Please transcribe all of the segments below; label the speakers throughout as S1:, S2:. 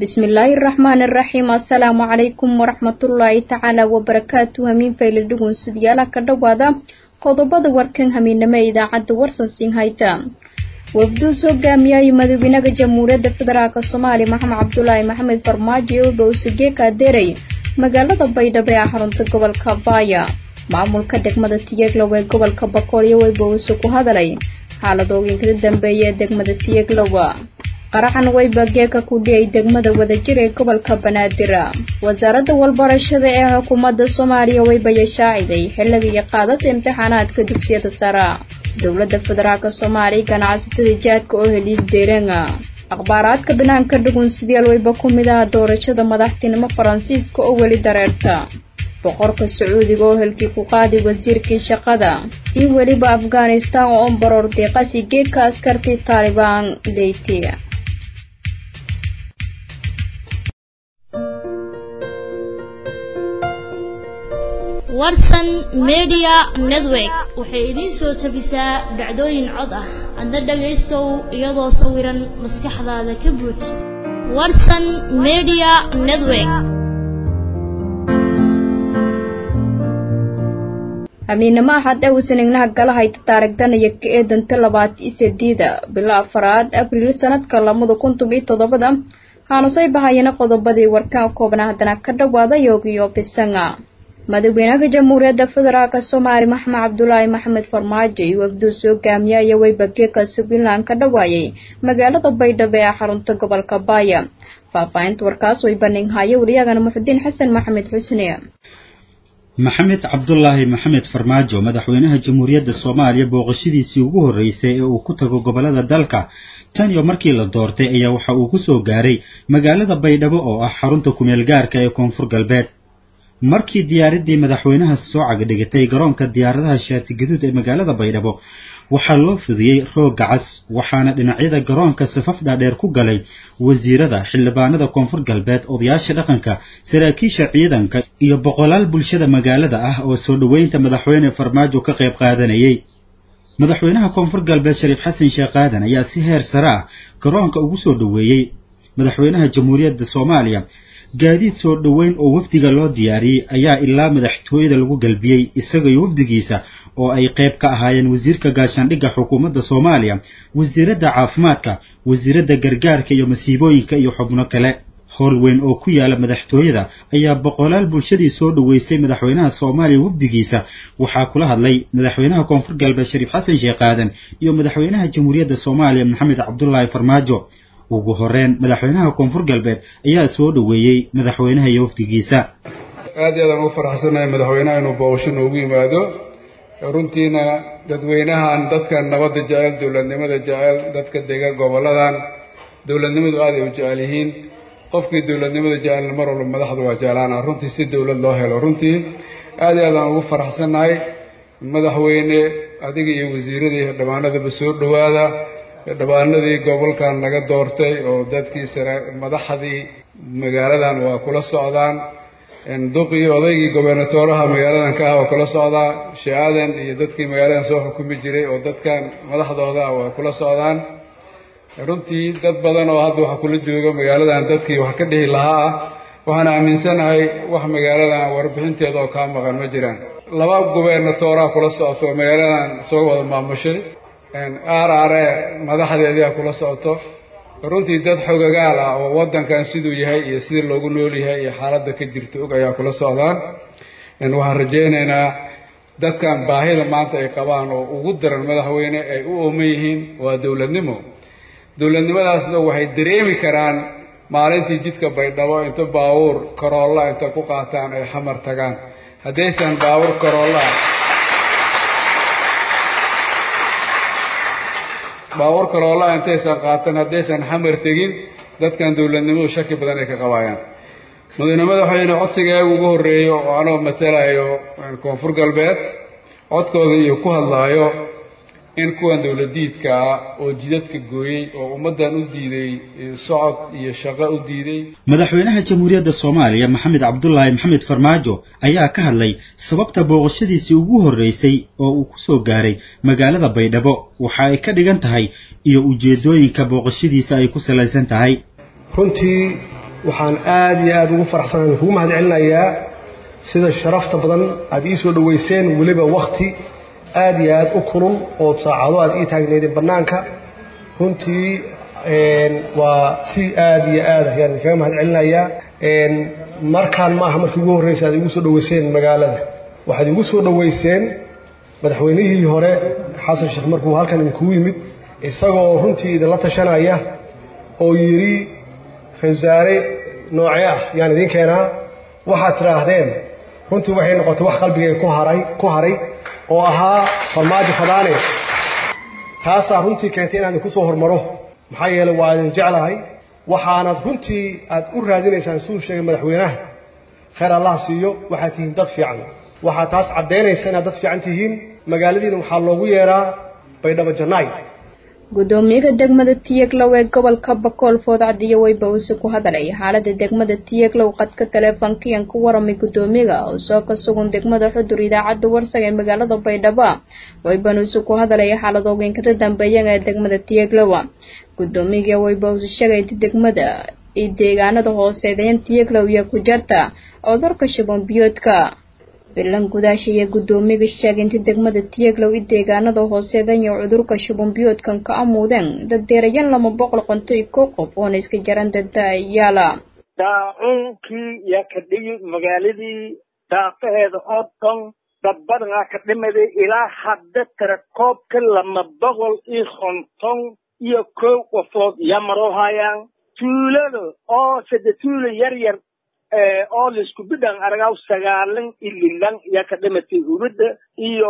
S1: bismillaahi raxmaani raxiim assalaamu calaykum waraxmatullaahi tacaala wabarakaatu hamiin fayla dhugun sidyaala ka dhowaada qodobada warkan hamiinamo ee idaacadda warsansin hayta wafduus hogaamiyay madaxweynaha jamhuuriyadda federaalk soomaaliya maxamed cabdulaahi maxamed farmaajo ee bowsige kaadeeray magaalada baydhabo ee xarunta gobolka baaya maamulka degmada tiyeglow ee gobolka bakoolyo way bowse ku hadalay xaaladooyinkada dambeeya ee degmada tiyeglowa qaraxan wayba geeka ku dhiyay degmada wadajir ee gobolka banaadir wasaaradda walbarashada ee xukuumadda soomaaliya wayba yashaaciday xilliga iyo qaadasa imtixaanaadka dugsiyada sara dowladda federaalk soomaaliya ganacsatada jaadka oo heliis deereena akhbaaraadka banaanka dhugun sidaal wayba ku mid aha doorashada madaxtinimo faransiiska oo weli dareerta boqorka sacuudiga oo helkii ku qaaday wasiirkii shaqada iyo weliba afghanistan oo baroor deeqasi geedka askartii taalibaan leyti
S2: warsan media network waxay idiin soo tabisaa dhacdooyin cod ah adna dhagaystow iyadoo sawiran maskaxdaada ka buuj warsan media network
S1: hamiinamo axad ewsan ignaha galahayta taarigdanaya ka eedanta labaati sideeda bilo afaraad abriil sanadka lamada kuntum iyo toddobada haanusay bahayana qodobadii warkaan koobna haddana ka dhawaada yoogiyo bisanga madaxweynaha jamhuuriyadda federaalk soomaaliya maxamed cabdulaahi maxamed farmaajo iyo wafduus hogaamiya iyo weybageeka puntland ka dhawaayay magaalada baydhabo ee xarunta gobolka baaya faahfaahinta warkaas way bandhighayo wariyagana muxudiin xasan maxamed xusne
S3: maxamed cabdulaahi maxamed farmaajo madaxweynaha jamhuuriyadda soomaaliya booqashadiisii ugu horreysay ee uu ku tago gobolada dalka tan iyo markii la doortay ayaa waxa uu ku soo gaaray magaalada baydhabo oo ah xarunta kumeel gaarka ee koonfur galbeed markii diyaaraddii madaxweynaha soo cagadhigatay garoonka diyaaradaha shaati gaduud ee magaalada baydhabo waxaa loo fidiyey roogga cas waxaana dhinacyada garoonka safaf dhaadheer ku galay wasiirada xildhibaanada koonfur galbeed odayaasha dhaqanka saraakiisha ciidanka iyo boqolaal bulshada magaalada ah oo soo dhoweynta madaxweyne farmaajo ka qayb qaadanayay madaxweynaha koonfur galbeed shariif xasan sheekh aadan ayaa si heer sare ah garoonka ugu soo dhoweeyey madaxweynaha jamhuuriyadda soomaaliya gaadiid soo dhoweyn oo wafdiga loo diyaariyey ayaa ilaa madaxtooyada lagu galbiyey isaga iyo wafdigiisa oo ay qayb ka ahaayeen wasiirka gaashaandhigga xukuumadda soomaaliya wasiiradda caafimaadka wasiiradda gargaarka iyo masiibooyinka iyo xubno kale howl weyn oo ku yaala madaxtooyada ayaa boqolaal bulshadii soo dhoweysay madaxweynaha soomaaliya wafdigiisa waxaa kula hadlay madaxweynaha koonfur galbeed shariif xasan sheekh aadan iyo madaxweynaha jamhuuriyadda soomaaliya maxamed cabdulaahi farmaajo ugu horreyn madaxweynaha koonfur galbeed ayaa soo dhoweeyey madaxweynaha iyo wafdigiisa
S4: aad iyo aadaan ugu faraxsanahay madaxweynaha inuu booqasho noogu yimaado runtiina dadweynahan dadkan nabadda jecel dowladnimada jecel dadka dega goboladan dowladnimadu aad ay u jecel yihiin qofkii dowladnimada jecelna mar walba madaxda waa jeclaana runtii si dowlad loo helo runtii aad iyo aadaan ugu faraxsanahay madaxweyne adiga iyo wasiiradii dhammaanadaba soo dhowaada dhabaanadii gobolkan laga doortay oo dadkii sare madaxdii magaaladan waa kula socdaan duqii odaygii gobernatooraha magaaladan ka ah waa kula socdaa shaadan iyo dadkii magaaladan soo xukumi jiray oo dadkan madaxdooda ah waa kula socdaan runtii dad badan oo hadda waxa kula jooga magaaladan dadkii wax ka dhihi lahaa ah waxaan aaminsanahay wax magaaladan warbixinteeda oo kaa maqan ma jiraan laba gobernatooraha kula socoto oo magaaladan soo wada maamushay r r e madaxdeedia kula socoto runtii dad xogagaal ah oo waddankan siduu yahay iyo sidii loogu nool yahay iyo xaaladda ka jirta og ayaa kula socdaan waxaan rajaynaynaa dadkan baahida maanta ay qabaan oo ugu daran madaxweyne ay u ooman yihiin waa dowladnimo dowladnimadaasna waxay dareemi karaan maalintii jidka baydhabo inta baabuur karoolla inta ku qaataan ay xamar tagaan haddaysan baabuur karoolla baabuur kaloola intaysan qaatan haddaysan xamar tegin dadkan dowladnimadu shaki badan ay ka qabaayaan madaxweyne madaxweyne codsigaaga ugu horreeyo oo anoo matalayo koonfur galbeed codkooda iyo ku hadlaayo in kuwan dowladiidka ah oo jidadka gooyey oo ummaddan u diiday socod iyo shaqo u diiday
S3: madaxweynaha jamhuuriyadda soomaaliya maxamed cabdulaahi maxamed farmaajo ayaa ka hadlay sababta booqashadiisii ugu horreysay oo uu ku soo gaaray magaalada baydhabo waxa ay ka dhigan tahay iyo ujeeddooyinka booqashadiisa ay ku salaysan tahay
S5: runtii waxaan aada iyo aada ugu faraxsanahay kugu mahad celinayaa sida sharafta badan aada ii soo dhoweyseen weliba wakti aada iyo aada u kulul oo saacado aada ii taagneydeen bannaanka runtii waa si aada iyo aad ayaan idinkaga mahad celinayaa markaan ma aha markii ugu horreysa aad igu soo dhoweyseen magaalada waxaad igu soo dhoweyseen madaxweynihii hore xasan sheekh markuu halkan idinkugu yimid isagoo runtii idinla tashanaya oo yidhi ra-isul wasaare noocee ah yaan idiin keenaa waxaad tidhaahdeen runtii waxay noqotay wax qalbigay ku haray ku haray oo ahaa farmaajo fadaane taasaa runtii keentay inaan idinku soo hormaro maxaa yeelay waa idin jeclahay waxaanad runtii aad u raadinaysaan siduu sheegay madaxweynaha khayr allah siiyo waxaad tihiin dad fiican waxaa taas caddaynaysa inaad dad fiican tihiin magaaladiina waxaa loogu yeedhaa baydhabo jannaay
S1: gudoomiyaha degmada tiyeglow ee gobolka bakool foodcadiyo weyba uuse ku hadalay xaalada degmada tiyeglow qadka taleefankiyan ku waramay gudoomiyaga oo soo ka sugan degmada xudur idaacadda warsag ee magaalada baydhabo weyban uuse ku hadalay xaalad ogeynkada dambeeyan ee degmada tiyeglow gudoomiyaga weyba uuse sheegay inta degmada iyo deegaanada hooseedayan tiyeglow iyo ku jarta cudurka shabon biyoodka bilan gudaasha iyo gudoomiyaga sheegay inta degmada tiyeglow i deegaanada hooseedan iyo cudurka shubanbiyoodkan ka amuudeen daddeerayan lama boqol qonto iyo kow qof oona iska jaran dadaayaala
S6: daacuunkii yaa ka dhigi magaaladii daafaheeda oo dhan dad badanaa ka dhimaday ilaa hadda tira koobka lama boqol iyo konton iyo kow qofood yaa maroo hayaan tuulada oo sade tuulo yar yar oo laisku bidhan aragaw sagaalan ililan yaa ka dhimatay hurudda iyo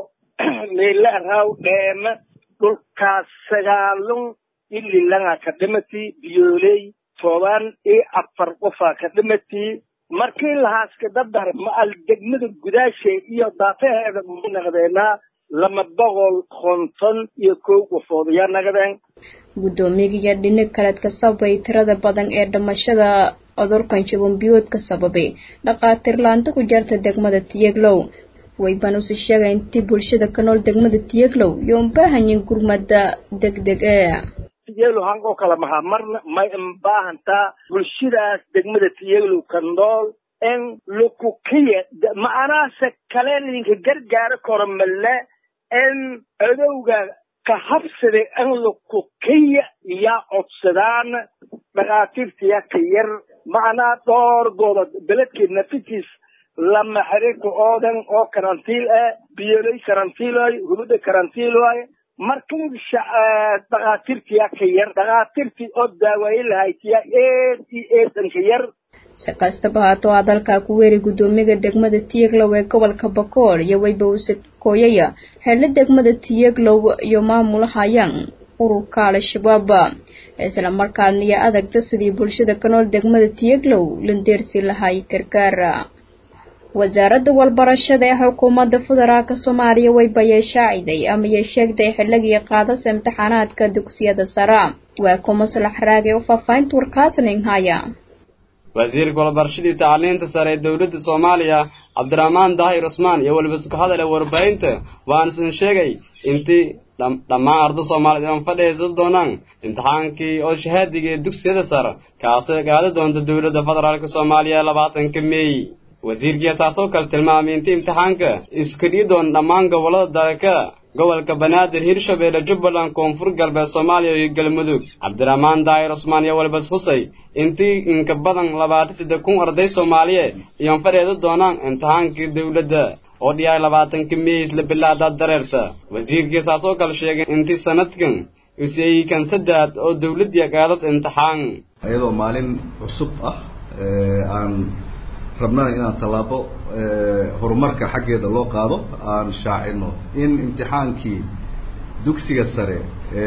S6: meela araw dheeme dhulkaas sagaalan ililanga ka dhimatay biyooley toban iyo afar qofaa ka dhimatay markii lahaaska dadar ma al degmada gudaashe iyo daafaheeda mu naqdeenaa lama boqol konton iyo kow qofood yaa naqdeen
S1: gudoomiyaga dhinac kaleed ka sababay tirada badan ee dhimashada cudurkan shabambiyoodka sababay dhaqaatiir laanta ku jarta degmada tiyeglow wayban use sheegay intii bulshada ka nool degmada tiyeglow iyo unbaahanyin gurmada degdeg ee
S6: tiyeglow hangoo kale maha marna may unbaahantaa bulshadaas degmada tiyeglow ka nool in lukukiya macanaase kale idinka gargaaro karo male in codowga ka habsada in lukukiya yaa codsadaan dhakhaatiirta yaa ka yar macnaa dhowr goobod beledkeed nafitiis lama xiriirka oo dhan oo karantiil ah biyoley karantiil waayo hubada karantiil waayo marka dhakhaatiirta yaa ka yar dhakhaatiirtii oo daawaye lahayd yaa eed iyo eedanka yar
S1: si kastaba haato hadalkaa ku weeri gudoomiyaga degmada tiyeglow ee gobolka bakool iyo weyba uuse kooyaya xeelo degmada tiyeglow iyo maamulahayaan ururka al-shabaab isla markaadna iyo adagta sidii bulshada ka nool degmada tiyeglow landeersi lahay gargaara wasaaradda walbarashada ee xukuumadda federaalka soomaaliya weyba yeeshaaciday ama yee sheegtay xilligii qaadasa imtixaanaadka dugsiyada sare waa ku maslax raage u faafahinta warkaasning haya
S7: wasiirka walbarashadii tacliinta sare ee dowladda soomaaliya cabdiraxmaan daahir cusmaan iyo weliba isku hadale warbaahinta waanusan sheegay intii dhammaan arda soomaaliyeed oan fadhiyaysan doonaan imtixaankii oo shahaadiga ee dugsiyada sare kaasoo gaada doonta dowladda federaalk soomaaliya labaatanka meey wasiirkii asaasoo kale tilmaamay intii imtixaanka isku dhiyi doona dhammaan gobollada dalka gobolka banaadir hirshabeelle jubbaland koonfur galbeed soomaaliya iyo galmudug cabdiraxmaan daahir cusmaan iyo walbas xusay intii inka badan labaatan saddex kun arday soomaaliyeed iyoan fadheeda doonaan imtixaankii dowladda oo dhiyaay labaatanka meeys la bilaada dareerta wasiirkii saasoo kale sheegay intii sanadkan useeyikan saddex oo dowladdii qaadas imtixaan
S8: iyadoo maalin cusub ah aan rabnana inaan tallaabo horumarka xaggeeda loo qaado aan shaacino in imtixaankii dugsiga sare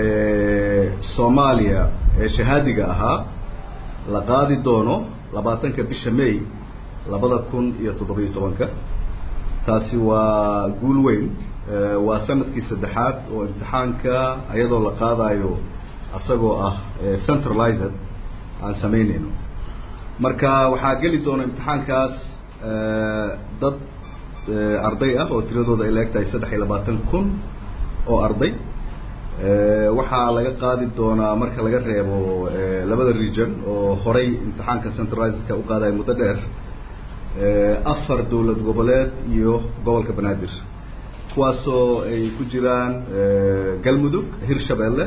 S8: ee soomaaliya ee shahaadiga ahaa la qaadi doono labaatanka bisha may labada kun iyo toddobiyo tobanka taasi waa guul weyn waa sanadkii saddexaad oo imtixaanka iyadoo la qaadayo isagoo ah centralized aan samaynayno marka waxaa geli doona imtixaankaas dad arday ah oo tiradooda ay laeg tahay saddex iyo labaatan kun oo arday waxaa laga qaadi doonaa marka laga reebo labada region oo horay imtixaanka centralizedka u qaadaya muddo dheer afar dowlad goboleed iyo gobolka banaadir kuwaasoo ay ku jiraan galmudug hirshabeelle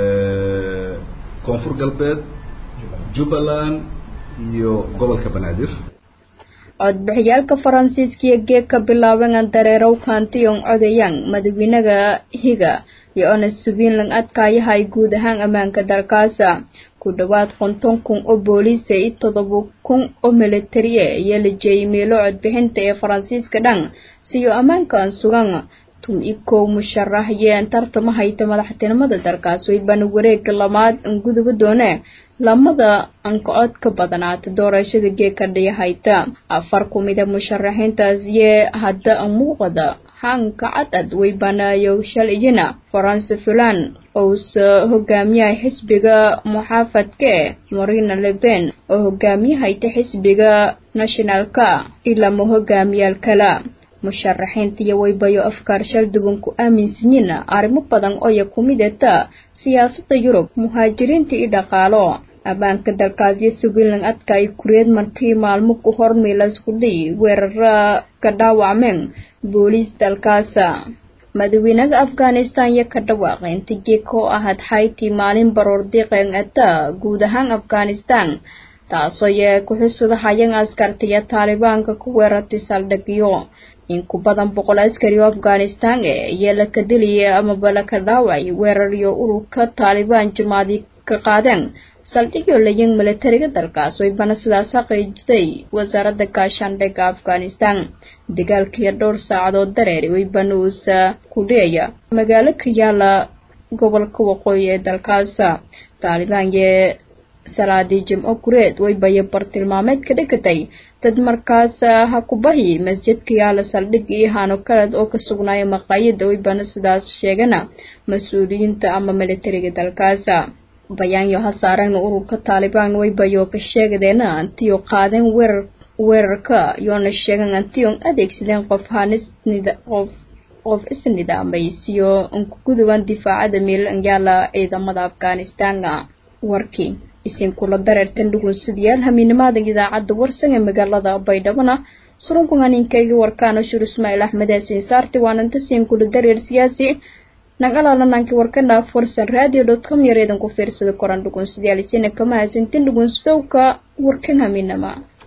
S8: koonfur galbeed jubbaland iyo gobolka banaadir
S1: codbixiyaalka faransiiska iyo geeg ka bilaaban dareerow kaantiyong codayang madaxweynaha higa iyo ona subiinlang adkaayahay guud ahaan ammaanka dalkaasa ku dhowaad konton kun oo booliisa iyo todoba kun oo militariye iyo la jeeyay meelo codbixinta ee faransiiska dhan siyo ammaankan sugan tum i kow musharax yeen tartama hayta madaxtinimada dalkaas waybana wareega lamaad an guduba doone lamada anka cod ka badnaata doorashada geeka dhiya hayta afar kumida musharaxiintaas yee hadda an muuqada hanka cadcad waybanaayo shalayina faranse fulan ousa hogaamiyaha xisbiga muxaafadka marina leben oo hogaamiyahayta xisbiga nationalka ilama hogaamiyaal kala musharaxiinta iyo waybayo afkaar shal duwan ku aaminsanyiin arrimo badan ooya ku midata siyaasadda yurub muhaajiriinta iyo dhaqaalo ammaanka dalkaasyo subiinlan adkaay kureed markii maalmo ku hor miilasku dhiy weerara ka dhaawacmeen booliis dalkaasa madaxweynaha afghanistan iyo ka dhawaaqay inta geeka oo ahayd xayti maalin baroor diiqeen ata guud ahaan afghanistan taasoo yee ku-xusada hayang askartiya taalibaanka ku weerartay saldhigyo in ku badan boqol askari oo afghanistan e iyo laka diliyay amaba laka dhaaway weeraryo ururka taalibaan jumaadii ka qaadeen saldhigyo layin militariga dalkaas waybana sidaas xaqiijisay wasaaradda gaashaandhigga afghanistan dagaalkiiyo dhowr saacadood dareeri waybana uusa ku dhiyaya magaalo ka yaala gobolka waqooyi ee dalkaasa taalibaan yee salaadii jimco kureed waybayo bartilmaameed ka dhigatay dad markaas ha ku bahi masjidka yaala saldhig iyo hano kaled oo ka sugnaaya maqaayada waybana sidaas sheegana mas-uuliyiinta ama militariga dalkaasa bayaanyo ha saaragna ururka taalibaan waybayo ka sheegadeena antiyo qaadeen weerar weerarka yoona sheegan antiyon adeegsadeen qof hanisnida qof qof isnidaamaysiyo ankuguduban difaacada miilanyaala ciidamada afghanistaana warkii isinkula dareertan dhugunsidayaal hamiinimaadan idaacadda warsan ee magaalada baydhabona surunkan haninkayga warkaana shur ismaaciil axmed yaasiin saarti waananta siinkula dareer siyaasi nagalalananki warkana forsan radio dot com yareedan ku fiirsada koran dhugunsidayaal isina kama haysantin dhugunsidowka warkan hamiinama